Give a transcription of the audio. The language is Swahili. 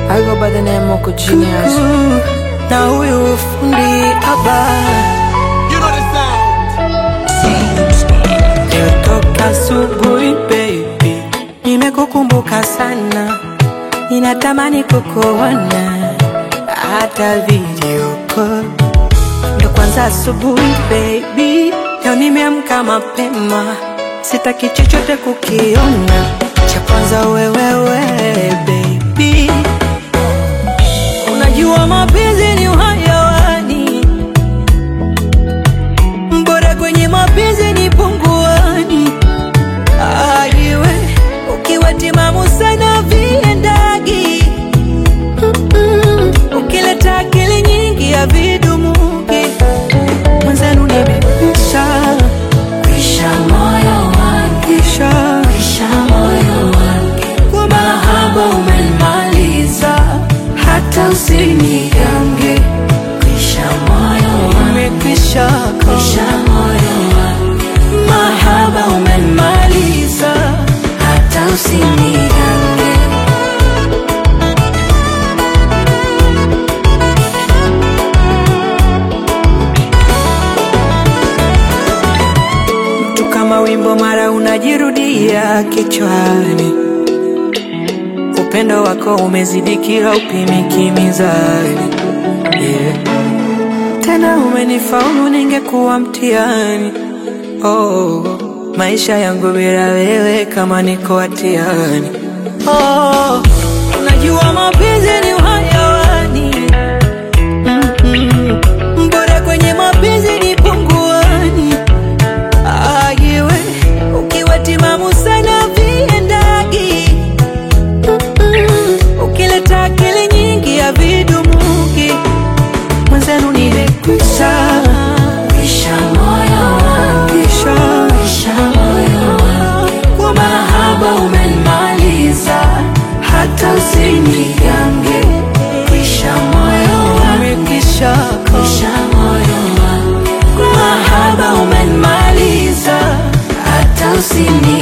I go by the name Moko Genius. na huyu fundi haba You know the sound. Nilitoka asubuhi baby, nimekukumbuka sana, ninatamani kukuona hata video call. Ndo kwanza asubuhi baby, leo nimeamka mapema, sitaki chochote kukiona, cha kwanza wewewe baby, unajua mapenzi ni uhayawani bora kwenye mapenzi ni punguani. Aiwe ukiwa timamu sana viendagi, Mm-mm. ukileta akili nyingi ya vidumuki mwenzenu nimekwisha kwisha moyo wangu kisha kwisha moyo wangu kwa mahaba umenimaliza hata usinigange kwisha moyo wangu umekwisha kwisha moyo wangu mahaba umenimaliza hata usinigange tu kama wimbo mara unajirudia kichwani upendo wako umezidi kila upimiki mizani yeah. tena umenifaulu ningekuwa mtihani oh, maisha yangu bila wewe kama niko hatiani oh, unajua mapenzi ni uhayawani Mm-mm. bora kwenye mapenzi ni punguani ayiwe ukiwa timamu sana viendagi Mm-mm. ukileta akili nyingi ya vidumuki mwenzenu nimekwisha kwisha moyo wangu kisha kwisha moyo wangu kwa mahaba umenimaliza hata usinigange kwisha moyo wangu kisha kwisha moyo wangu kwa mahaba umenimaliza hata usinigange